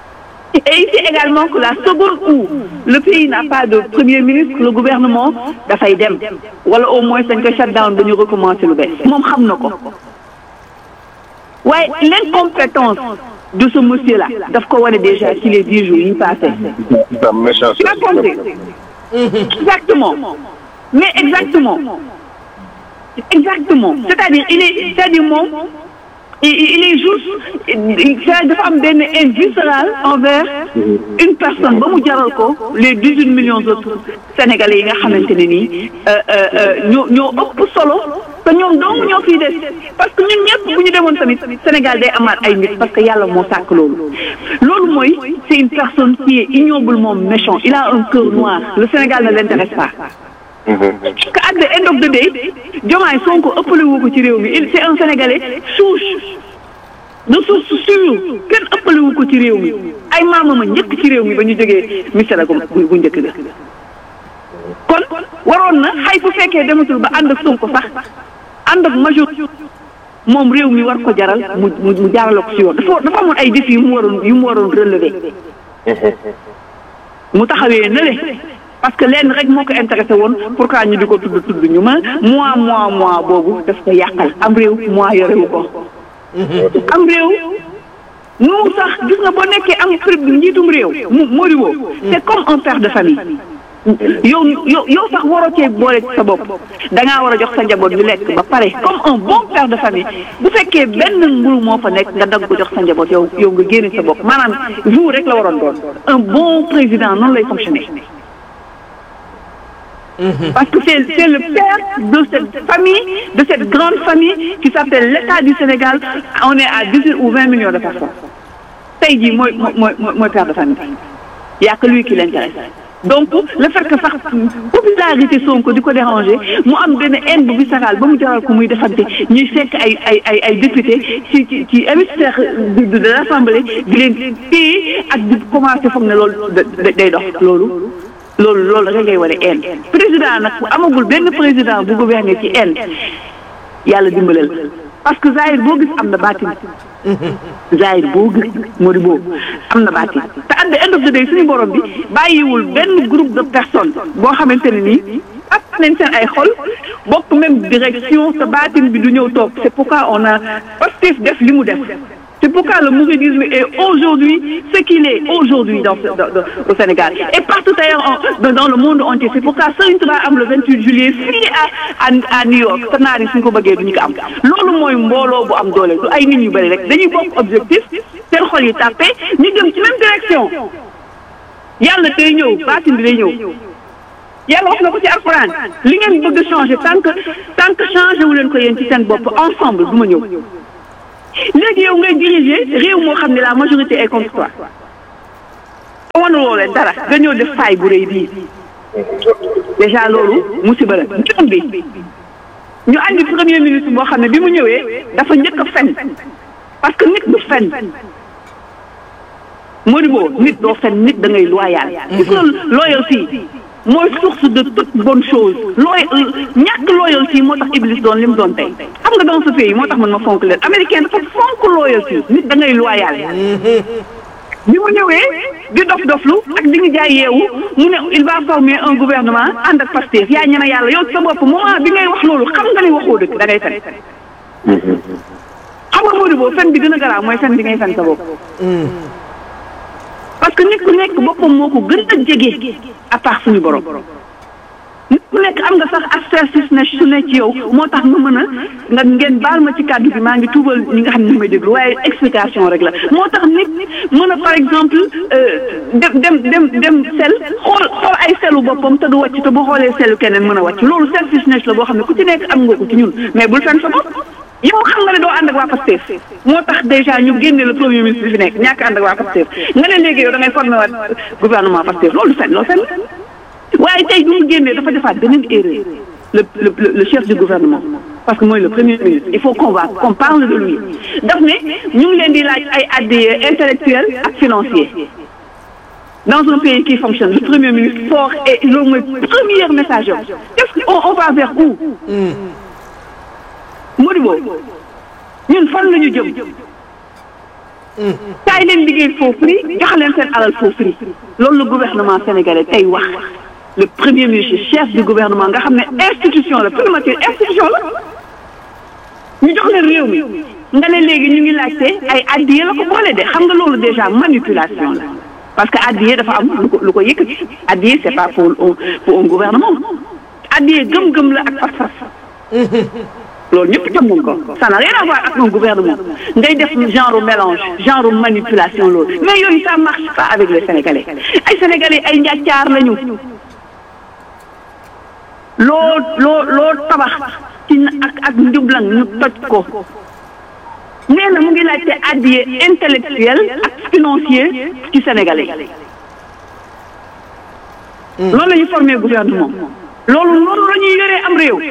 Et ici également que la seconde où le pays n'a pas de premier ministre, le gouvernement dafay dem wala au moins dañ ko shut down ba ñu recommencer lu bees moom xam na ko waaye l'incompétence de ce monsieur là daf ko wane déjà ci les dix jours yi passés. sa méchance. Tu as compris Exactement. Mais exactement. Exactement. C'est-à-dire, il est, c'est-à-dire moom, il, il est juste, il, c'est dafa am benn haine viscérale envers une personne ba mu jaral ko les dix-huit millions d'autres Sénégalais yi nga xamante ne nii ñoo ñoo ëpp solo te ñoom dong ñoo fiy des parce que ñun ñëpp bu ñu demoon tamit Sénégal day amaat ay nit parce que yàlla moo sàkk loolu. loolu mooy c'est une personne qui est ignoblement méchant il a un cœur noir le Sénégal ne l'intéresse pas. que at the end of the day Diomaye Sonko ëppale wu ko ci réew mi il c'est un Sénégalais souche de source sûre kenn ëppale wu ko ci réew mi ay maamama njëkk ci réew mi ba ñu jógee misala gu gu njëkk ga kon waroon na xay bu fekkee dematul ba ànd ak Sonko sax ànd ak major moom réew mi war ko jaral mu mu mu jaarale ko ci yoon dafa dafa amoon ay défis yu mu waroon yu mu waroon relever mu taxawee na le parce que lenn rek moo ko intéressé woon pourquoi ñu di ko tudd tudd ñu ma mois mois mois boobu daf ko yàqal am réew mois yorewu ko am réew nu sax gis nga boo nekkee am prix njiitum réew mu Modibo c'est comme un père de famille yow yow yow sax waroo cee boole sa bopp da ngaa war a jox sa njaboot ñu lekk ba pare comme un bon père de famille bu fekkee benn mburu moo fa nekk nga dagg ko jox sa njaboot yow yow nga génne sa bopp maanaam vous rek la waroon doon un bon président noonu lay fonctionner parce que c'est c'est le père de cette famille de cette grande famille qui s'appelle l'État du Sénégal on est à dix-huit ou vingt millions de personnes tey jii mooy mooy mooy père de famille y a que lui qui l'intéresse donc le fait que sax popularité Sonko di ko déranger mu am benn haine bu viscérale ba mu jaral ko muy defante ñuy fekk ay ay ay ay député ci ci ci hémicycle de de l'Assemblée di leen téye ak di commencer foog ne loolu day dox loolu loolu loolu rek ngay wane haine président nag bu amagul benn président bu gouverner ci haine yàlla dimbalal parce que Zahir boo gis am na baatin Zahir boo gis moo di boobu am na baatin te at the end of the day suñu borom bi bàyyiwul benn groupe de personnes boo xamante ne nii ak nañ seen ay xol bokk même direction te baatin bi du ñëw toog c'est pourquoi on a Pastef def li mu def c'est pourquoi le mouridisme est aujourd'hui ce qu'il est aujourd'hui dans, dans, dans au Sénégal et partout ailleurs en, dans le monde entier c'est pourquoi Serigne Touba am le 28 juillet fii à à New York te naar yi suñ ko bëggee duñu ko am loolu mooy mbooloo bu am doole du ay nit ñu bëri rek dañuy bokk objectif seen xol yi tàppe ñu jëm ci même direction yàlla day ñëw baatin bi day ñëw yàlla wax na ko ci alxuraan li ngeen bëgg changer tant que tant que changé wu leen ko yéen ci seen bopp ensemble du ma ñëw léegi yow ngay diriger réew moo xam ne la majorité est contre toi wanuloo leen dara nga ñëw def faay bu rëy bii déjà loolu musiba la ñoom bi ñu andi premier ministre boo xam ne bi mu ñëwee dafa njëkk a fen parce que nit du fen Modibo nit doo fen nit da ngay loyal gis nga loyauté mooy source de toute bonne chose looy ñàkk loyauté moo tax Iblis doon li mu doon tey xam nga dans ce pays moo tax man ma fonk leen américain dafa fonk loyauté nit da ngay loyal bi mu ñëwee di dof doflu ak di nga jaay yeewu mu ne il va former un gouvernement ànd ak Pastef yaa ñeme yàlla yow sa bopp moment bi ngay wax loolu xam nga ne waxoo dëgg da ngay fen xam nga Modibo fen bi gën a garaaw mooy fen bi ngay fen sa bopp parce que nit ku nekk boppam moo ko gën a jege à part suñu borom nit ku nekk am nga sax aspersis ne su ne ci yow moo tax nga mën a nga ngeen baal ma ci kàddu bi maa ngi tuubal ñi nga xam ne ñu may déglu waaye explication rek la moo tax nit mën a par exemple dem dem dem dem sel xool xool ay selu boppam te du wàcc te bu xoolee selu keneen mën a wàcc loolu selfishness la boo xam ne ku ci nekk am nga ko ci ñun mais bul fen sa bopp yow xam nga ne doo ànd ak waa Pastef moo tax déjà ñu génne le premier ministre bi fi nekk ñàkk ànd ak waa Pastef nga ne léegi yow da ngay formé waat gouvernement Pastef loolu fen loolu fen waaye tey bi mu génnee dafa defaat beneen erreur le le le chef du gouvernement parce que mooy le premier ministre il faut qu'on va qu'on parle de lui daf ne ñu ngi leen di laaj ay addiya intellectuel ak financier dans un pays qui fonctionne le premier ministre fort et loolu mooy premier message qu'est-ce qu'on on va vers où Modibo ñun fan la ñu jëm kaay leen liggéey faux prix jox leen seen alal faux prix loolu le gouvernement sénégalais tey wax le premier ministre chef du gouvernement nga xam ne institution la primature institution la ñu jox leen réew mi nga ne léegi ñu ngi laajte ay addiye la ko boole de xam nga loolu déjà manipulation la parce que addiye dafa am lu ko lu ko yëkkati addiye c'est pas pour un pour un gouvernement addiye gëm-gëm la ak fas-fas loolu ñëpp xam nañ ko ça n'a rien à voir ak un gouvernement ngay def genre mélange genre manipulation loolu mais yooyu ça marche pas avec les sénégalais ay sénégalais ay njàccaar lañu loo loo loo tabax ci ak ak njublang ñu toj ko nee na mu ngi laajte addiye intellectuel ak financier ci sénégalais loolu la ñu formé gouvernement loolu loolu la ñuy yoree am réew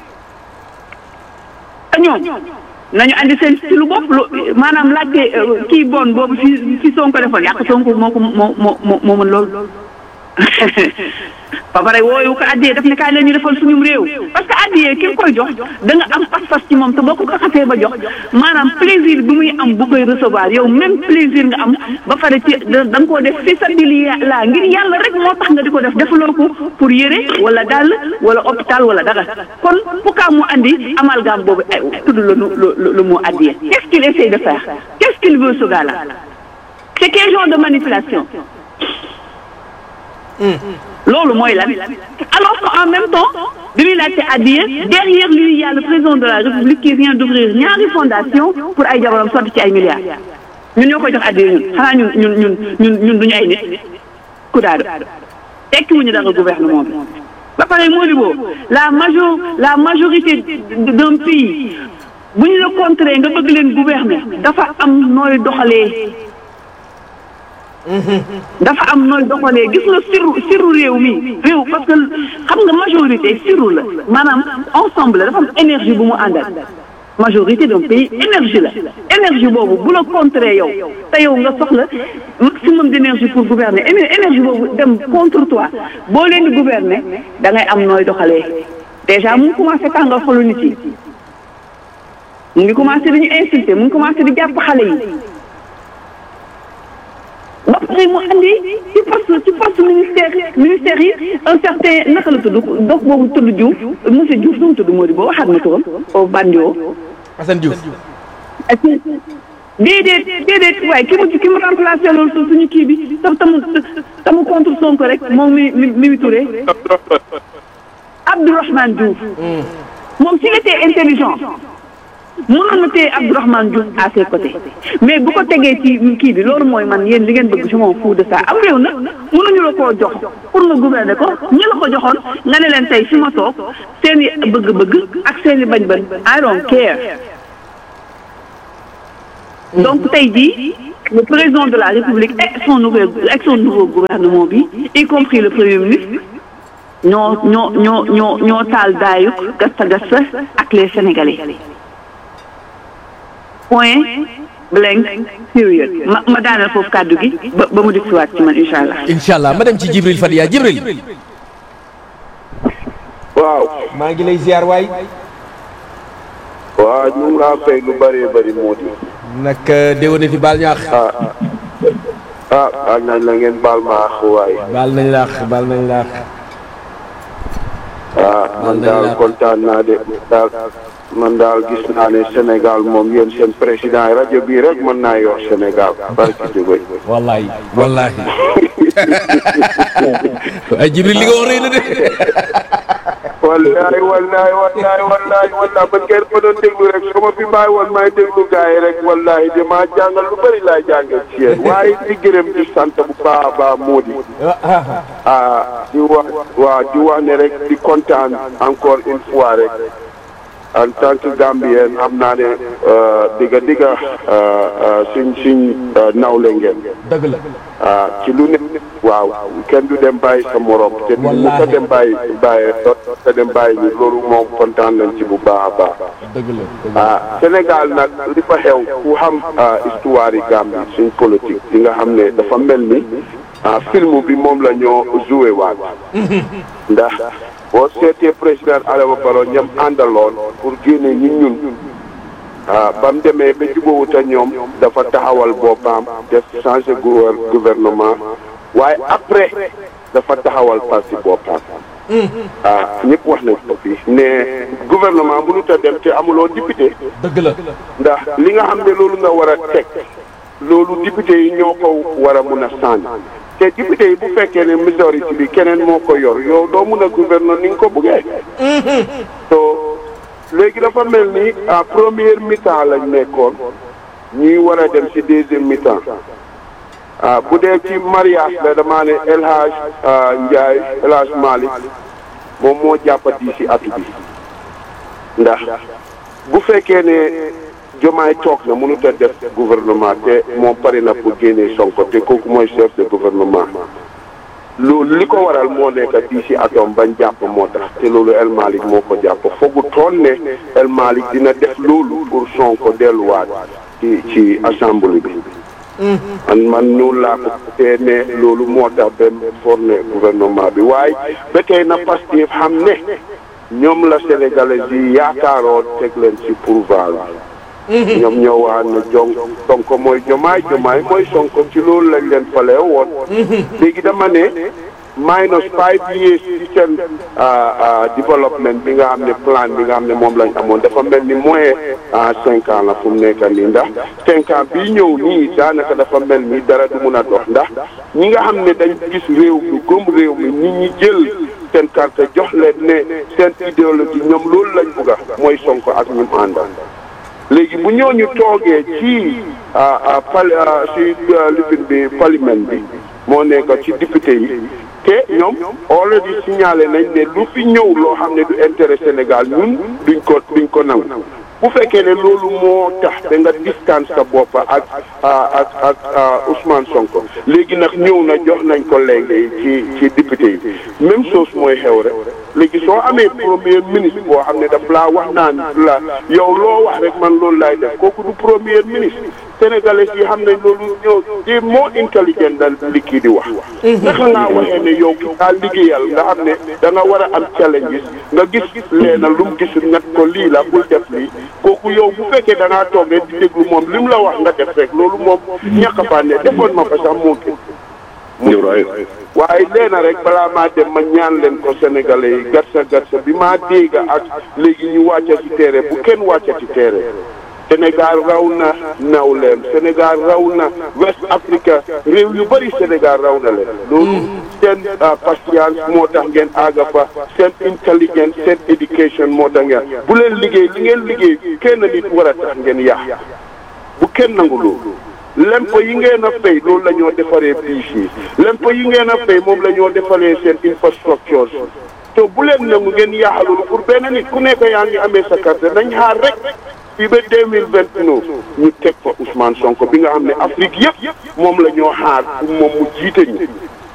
te ñoom nañu andi seen ci lu bopp lu maanaam laajte kii bon boobu fi fi Sonko defoon yàq Sonko moo ko moo moo moo moo mën loolu ba pare wooyu ko addiyee daf ne kaay la ñu defal suñum réew parce que addiyee ki nga koy jox da nga am pas-pas ci moom te boo ko ko xasee ba jox maanaam plaisir bi muy am bu koy recevoir yow même plaisir nga am ba pare ci da nga koo def fi sabilillah ngir yàlla rek moo tax nga di ko def defaloo ko pour yére wala dàll wala hôpital wala dara kon pourquoi mu andi amalgame boobu ay tudd la lu lu mu addiyee qu'est-ce qu'il essaie de faire qu'est-ce qu'il veut ce gars-là c'est quel genre de manipulation loolu mooy lan alors qu'en même temps bi muy laajte addiya derrière lui il y a le président de la république qui vient d'ouvrir ñaari fondation pour ay jabaram sotti ci ay milliards ñun ñoo koy jox addiya ñun xanaa ñun ñun ñun ñun ñun duñu ay nit ku daado tekkiwuñu dara gouvernement bi ba pare moo di boobu la major la majorité d'un pays bu ñu la contrer nga bëgg leen gouverner dafa am nooy doxalee dafa am nooy doxalee gis nga siru siru réew mi réew parce que xam nga majorité siru la maanaam ensemble la dafa am énergie bu mu àndal majorité d'un pays énergie la énergie boobu bu la contrer yow te yow nga soxla maximum d'énergie pour gouverner énergie boobu dem contre toi boo leen di gouverner da ngay am nooy doxalee déjà mu ngi commencé tàngal xolu nit yi mu ngi commencé di ñu insulter mu ngi commencé di jàpp xale yi ba pare mu andi ci poste ci poste ministère ministère yi un certain naka la tudd dox boobu tudd Diouf monsieur Diouf nu mu tudd moo di boo waxaat ma turam o bandio Assane Diouf déedéet déedéet waaye ki mu ki mu remplacé loolu su suñu kii bi tam tamu tamu contre Sonko rek moom mi mi Mimi Touré Abdourahmane Diouf moom s'il était intelligent mënoon na téye Abdourahmane Diouf à ses côtés mais bu ko tegee ci kii bi loolu mooy man yéen li ngeen bëgg je m'en fous de ça am réew nag mënuñu la koo jox pour nga gouverner ko ñi la ko joxoon nga ne leen tey fi ma toog seen i bëgg-bëgg ak seen i bañ-bañ I don't care donc tey jii le président de la République et son nouveau ak son nouveau gouvernement bi y compris le premier ministre ñoo ñoo ñoo ñoo ñoo taal daayuk gasta gasta ak les Sénégalais point blank period ma ma daaneel foofu kàddu gi ba ba mu dikk si waat ci man incha allah. incha allah ma dem ci Jibril Fadia Jibril. waaw. maa ngi lay ziar waay. waaw ñu ngi laa fay lu bëree bëri moo di. nag déwénati baal ñaax. ah ah baal nañ la ngeen baal ma àq waaye. baal nañ laax baal nañ laax. ah man daal kontaan naa de daal. man daal gis naa ne Sénégal moom yéen seen président rajo bii rek mën naa yor Sénégal barki jógoy wallahi wallahi ay Jibril li nga wax rëy na de wallahi wallahi wallahi wallahi wallahi ba ngeen ko doon déglu rek su ma fi bàyyi woon may déglu gars yi rek wallahi damaa jàngal lu bëri laa jàngal ci yéen waaye di gërëm di sant bu baax a baax moo di ah di wax waaw di wax ne rek di kontaan encore une fois rek en tant que Gambien am naa ne digga digga suñ suñ nawle ngeen. dëgg la. ci lu ne waaw kenn du dem bàyyi sa morom. te du mu ko dem bàyyi bàyyi te dem bàyyi ñu loolu moom kontaan nañ ci bu baax a baax. dëgg la ah Sénégal nag li fa xew ku xam histoire yi Gambie suñ politique di nga xam ne dafa mel ni film bi moom la ñoo joué waat. ndax. boo seetee président Adama Barrow ñam àndaloon pour génne ñi ñun ah ba mu demee ba jubóowut ak ñoom dafa taxawal boppam def changé gouvernement waaye après dafa taxawal parti boppam. ah ñëpp wax nañ ko fii ne gouvernement mënut a dem te amuloo député. dëgg la. ndax li nga xam ne loolu nga war a teg loolu député yi ñoo ko war a mun a sànni te député yi bu fekkee ne majorité bi keneen moo ko yor yow doo mun a gouverner ni nga ko bëggee. so léegi dafa mel ni à première mi-temps lañ nekkoon ñuy war a dem ci deuxième mi-temps ah bu dee ci mariage la damaa ne El Hadj Ndiaye El Hadj Malick moom moo jàppati ci atu bi ndax bu fekkee ne jomaay toog na mënut a def gouvernement te moom pare na pour génnee Sonko te kooku mooy chef de gouvernement loolu li ko waral moo nekk di ci atom bañ jàpp moo tax te loolu El Malick moo ko jàpp foogu toon ne El Malick dina def loolu pour Sonko delluwaat ci ci assemblée bi man man noonu laa ko te ne loolu moo tax benn forne gouvernement bi waaye ba tey na Pastef xam ne ñoom la sénégalais yi yaakaaroon teg leen ci pouvoir bi ñoom ñoo waa ne jon Sonko mooy jomaay jomaay mooy Sonko ci loolu lañ leen falee woon léegi dama ne minus five years ci seen développement bi nga xam ne plan bi nga xam ne moom lañ amoon dafa mel ni moins cinq ans la fu mu nekk nii ndax cinq ans bii ñëw nii daanaka dafa mel ni dara du mun a dox ndax ñi nga xam ne dañ gis réew mi gëm réew mi nit ñi jël seen carte jox leen ne seen idéologie ñoom loolu lañ bugg a mooy Sonko ak ñi mu àndal léegi bu ñooñu toogee ci pal ci lifin bi parlement bi moo nekk ci député yi te ñoom already signalé nañ ne lu fi ñëw loo xam ne du intérêt Sénégal ñun duñ ko duñ ko nangu bu fekkee ne loolu moo tax da nga distance sa bopp ak ak ak Ousmane Sonko léegi nag ñëw na jox nañ ko léegi ci ci député yi même chose mooy xew rek léegi soo amee premier ministre boo xam ne daf laa wax naan la yow loo wax rek man loolu laay def kooku du premier ministre sénégalais yi xam ne loolu ñoo di moo intelligent dal li kii di wax naka ngaa waxee ne yow ki daa liggéeyal nga xam ne da nga war a am challenges nga gis leena lu mu gisul nga ko lii la bul def lii kooku yow bu fekkee da ngaa toog rek di déglu moom li mu la wax nga def rek loolu moom ñàkk a fànne defoon ma fa sax moo gën waaye leena rek balaa maa dem ma ñaan leen ko sénégalais yi gatsa gatsa bi maa dégg ak léegi ñu wàcca ci terrain bu kenn wàcca ci terrain Sénégal raw na nawleem Sénégal raw na West Africa réew yu bëri Sénégal raw na leen loolu seen patience moo tax ngeen àgga fa seen intelligence seen éducation moo tax ngeen bu leen liggéey li ngeen liggéey kenn nit war a tax ngeen yàq bu kenn nangu loolu lempo yi ngeen a fay loolu la ñoo defaree biis yi lempo yi ngeen a fay moom la ñoo defaree seen infrastructure te bu leen nangu ngeen yaaxa loolu pour benn nit ku nekk yaa ngi amee sa carte nañ xaar rek fii ba deux mille vingt neuf ñu teg fa Ousmane Sonko bi nga xam ne Afrique yëpp moom la ñoo xaar pour moom mu jiite ñu